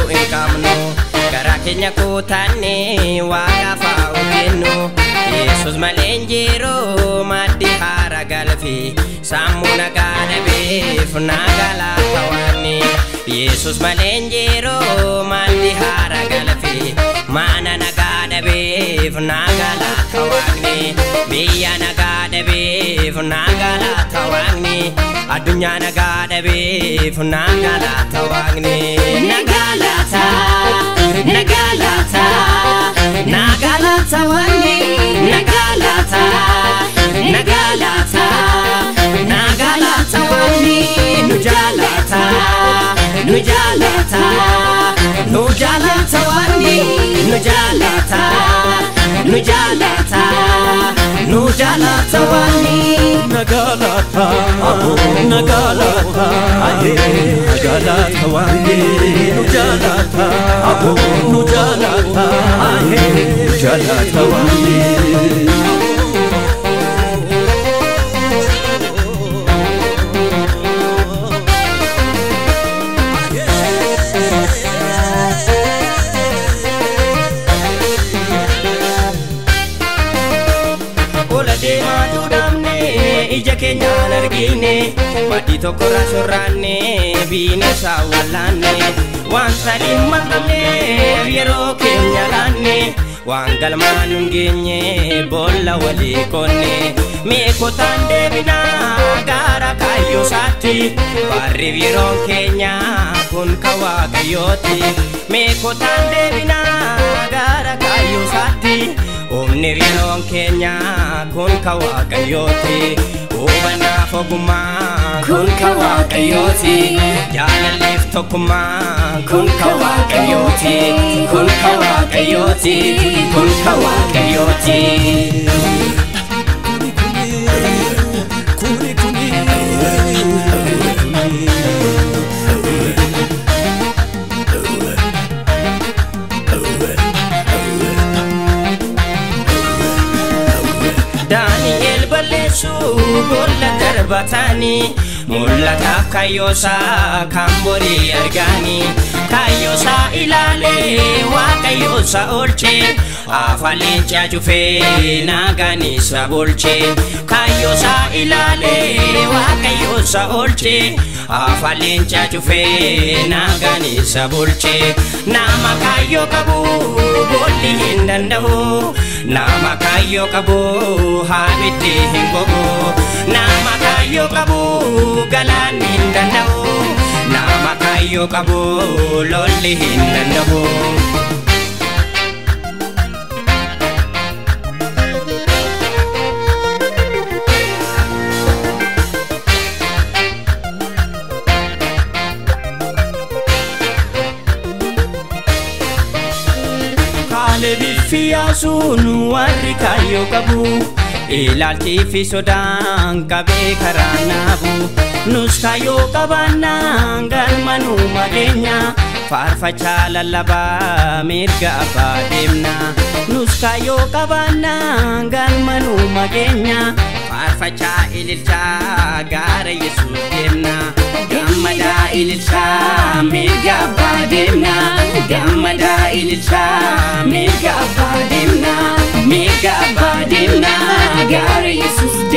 hin qabnu garaa keenya kutanne waaqaaf haa hojjennu yesus malee hin jiru maddi haara galfi sammuu nagaa dhabeef nagaa laata waaqni yesus malee hin jiru maddi haara galfi mana nagaa dhabeef nagaa laata waaqni biyya nagaa dhabeef nagaa laata waaqni addunyaa nagaa dhabeef nagaa laata waaqni nagaa laata nagaa laata nagaa laata waaqni nagaa laata nagaa laata nagaa laata waaqni nu jaalata nu jaalata nu jaalata waaqni nu jaalata nu jaalata nu jaalata waaqni Nagalata, Nagalata, Nagalata wange, Nujalata, Nujalata, Nujalata wange. Ola deemaa tuudhamne ija keenyaan argine maddii tokkorra sorraanne biinesa wallaanne waan sadiin maqamne yeroo keenya laanne waan galmaan nun geenye boolla walii qonne meekotaan deebinaa gaara kaayyoo saatti barriif yeroon keenya kun ka waaqayyooti meekotaan deebinaa gaara kaayyoo saatti Humni yeroon keenya kun ka waaqayyooti Hubannaaf ogummaa kun ka waaqayyooti Jaalalleef tokkummaa kun ka waaqayyooti Kun ka waaqayyooti kun ka waaqayyooti Kuni kuni, Daani'eel balleessuu boolla darbataanii mul'ataaf kaayyoosaa kan borii argaanii kaayyoosaa ilaalee waaqayyoosa oolchee afaan leencaa cufee naagaan isa bolchee kaayyoosaa ilaalee waaqayyoosa oolchee afaan leencaa cufee naagaan isa bolchee nama kaayyoo qabu boolli hin danda'u nama kaayyoo qabu haabiddi hin gogu nama kaayyoo qabu galaan hin danda'u nama kaayyoo qabu lolli hin danda'u. Kaalebii fi yaasuun warri kaayyoo qabu ilaalchii fi sodaan qabee karaa naabu nus kaayyoo qabaannaan galmanuu madeenya faarfachaa lallabaa mirga abbaa deemna nus kaayyoo qabaannaan galmanuu madeenya faarfachaa ililchaa gaara yesuus deemna gammadaa ililchaa mirga abbaa deemna gammadaa ililchaa mirga abbaa deemna mirga abbaa deemna gaara yesuus